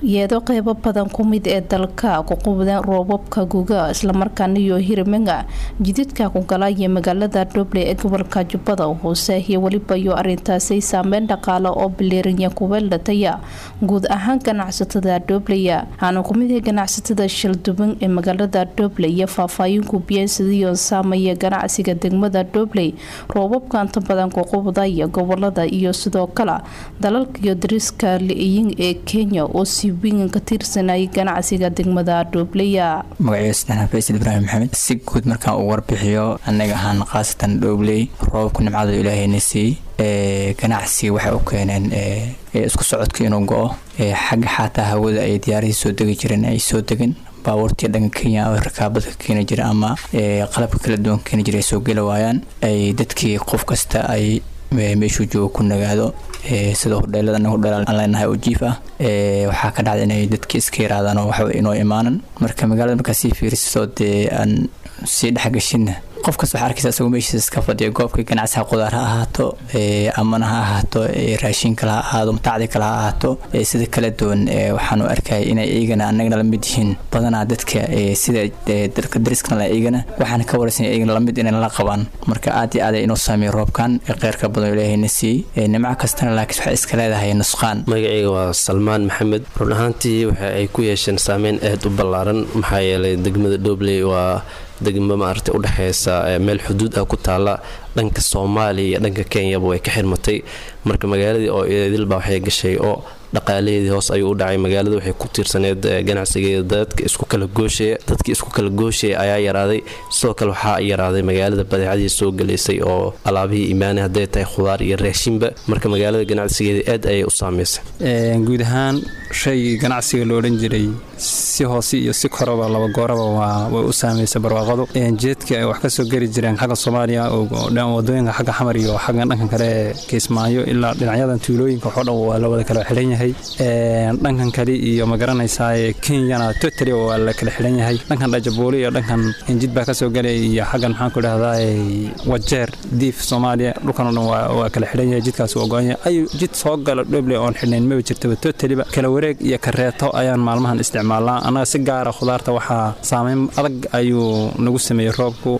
yeedo qeybo badan ku mid ee dalka ku qubdeen roobabka guga islamarkaana iyo hiriminga jididka ku galaya magaalada dhoble ee gobolka jubbada hoose iyo weliba iyo arintaasi saameyn dhaqaale oo bileerinya kuweeldhataya guud ahaan ganacsatada dhoblaya waxaana kumid ah ganacsatada shalduban ee magaalada dhoble iyo faahfaahin gubiyeen sidiioo saamaya ganacsiga degmada dhobley roobabka inta badan ku qubdaya gobolada iyo sidoo kale dalalka iyo dariska li-iyin ee kenya oo si weyn ka tirsanayay ganacsiga degmada dhooblaya magaciyo sadexna faysal ibraahim maxamed si guud markaan uu warbixiyo annaga ahaan khaasatan dhoobley roobabku nimcada ilaahayna siiyey ganacsiga waxay u keeneen isku socodka inuu go-o xagga xaataa hawada ay diyaarihii soo degi jireen ay soo degin baabuurtii dhanka kenya oo rakaabada ka keeni jira ama qalabka kala duwan ka keeni jira ay soo geli waayaan ay dadkii qof kasta ay meeshuu joogo ku nagaado sida hudheelada anaga hudheel aan leenahay oo jiif ah waxaa ka dhacda inay dadkii iska yaraadaan oo waxba inoo imaanan marka magaalada markaa sii fiiriso dee aan sii dhexgashinna qof kasta waxaa arkaysa isagoo meeshiisa iska fadhiya goobka ganacsiga qudaar ha ahaato amana ha ahaato raashin kale ha ahaado mataacdi kale ha ahaato sida kala duwan waxaanu arkaya inay iyagana annagana la mid yihiin badanaa dadka sida dalka dariskana la iyagana waxaana ka waraysan iyagana lamid inay la qabaan marka aad iyo aad inuu saameeya roobkan qeyrka badan ilaahayna siiyey nimco kastana laakiin waxay iska leedahay nusqaan magacayga waa salmaan maxamed run ahaantii waxa ay ku yeesheen saameyn aad u ballaaran maxaa yeelay degmada dhobley waa degmo maaragtay udhexeysa meel xuduud ah ku taala dhanka soomaaliya iyo dhanka kenyaba way ka xirmatay marka magaaladii oo idilba waxay gashay oo dhaqaalaheedii hoos ayuu u dhacay magaalada waxay ku tiirsaneed ganacsigeeda dadka isku kala gooshaya dadkii isku kala gooshaya ayaa yaraaday sidoo kale waxaa yaraaday magaalada badeecadii soo galaysay oo alaabihii imaanay hadday tahay khudaar iyo raashinba marka magaalada ganacsigeeda aad ayay u saameysay guud ahaan shaygii ganacsiga lo odhan jiray si hoose iyo si koraba laba gooraba way u saameysay barwaaqadu jeedka ay wax ka soo geli jireen xagga soomaaliya wadooyinka xagga xamar iyo xagga dhankan kale kiismaayo ilaa dhinacyadan tuulooyinka waxoo dhan waa la wada kala xidhan yahay dhankan kale iyo ma garanaysaa kenyana totally waa la kala xidhan yahay dhankan dhajabuuli iyo dhankan jid baa kasoo galay iyo xaggan maxaan ku dhahdaa wajeer diif soomaaliya dhulkan oo dhan waa kala xidhan yahay jidkaas waa go-an yahay ayu jid soo gala dhoble oon xidhnayn maba jirtaba totaliba kala wareeg iyo kareeto ayaan maalmahan isticmaalnaa annaga si gaara khudaarta waxaa saameyn adag ayuu nagu sameeyey roobku